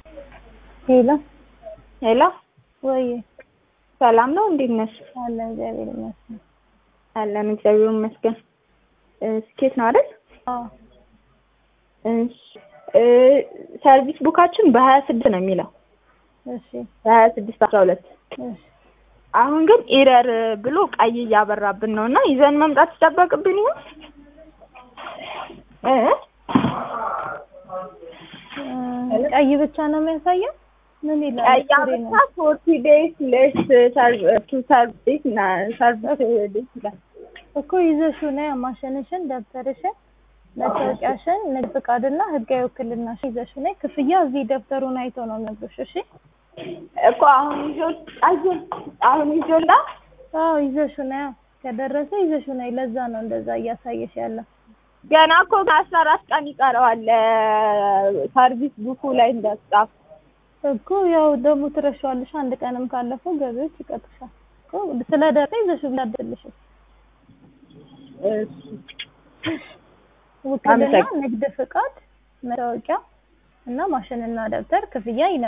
ሄሎ ሄሎ ወይ ሰላም ነው? እንዴት ነሽ? አለ እግዚአብሔር ይመስገን። አለን እግዚአብሔር ይመስገን። ስኬት ነው አይደል? አዎ እሺ እ ሰርቪስ ቡካችን በሀያ ስድስት ነው የሚለው እሺ በሀያ ስድስት አስራ ሁለት እሺ አሁን ግን ኢረር ብሎ ቀይ እያበራብን ነው እና ይዘን መምጣት ይጠበቅብን ይሆን እ እ ቀይ ብቻ ነው የሚያሳየው? ምን ይላል? ቀይ ፍሬ ነው። አበራ ፎርቲ ዴይስ ሌስ ቱ ሰርቪስ እና ሰርቪስ ዴይስ ይላል እኮ ይዘሽው ነይ ማሸንሽን፣ ደብተርሽን፣ መታወቂያሽን፣ ንግድ ፍቃድና ህጋዊ ውክልናሽን ይዘሽው ነይ። ክፍያ እዚህ ደብተሩን አይቶ ነው የሚነግሩሽ። እሺ እኮ አሁን ይዞ አየን አሁን ይዞላ አዎ ይዘሽው ነይ። ከደረሰ ይዘሽው ነይ። ለዛ ነው እንደዛ እያሳየሽ ያለው። ገና እኮ ከአስራ አራት ቀን ይቀረዋል ሰርቪስ ቡኩ ላይ እንዳትጻፍ እኮ ያው ደግሞ ትረሻዋለሽ። አንድ ቀንም ካለፈው ገቢዎች ይቀጥሻል እኮ ስለደረሰ ይዘሽው ቢያደልሽ ውክልና፣ አመሰግን- ንግድ ፍቃድ፣ መታወቂያ እና ማሽንና ደብተር ክፍያ ይነ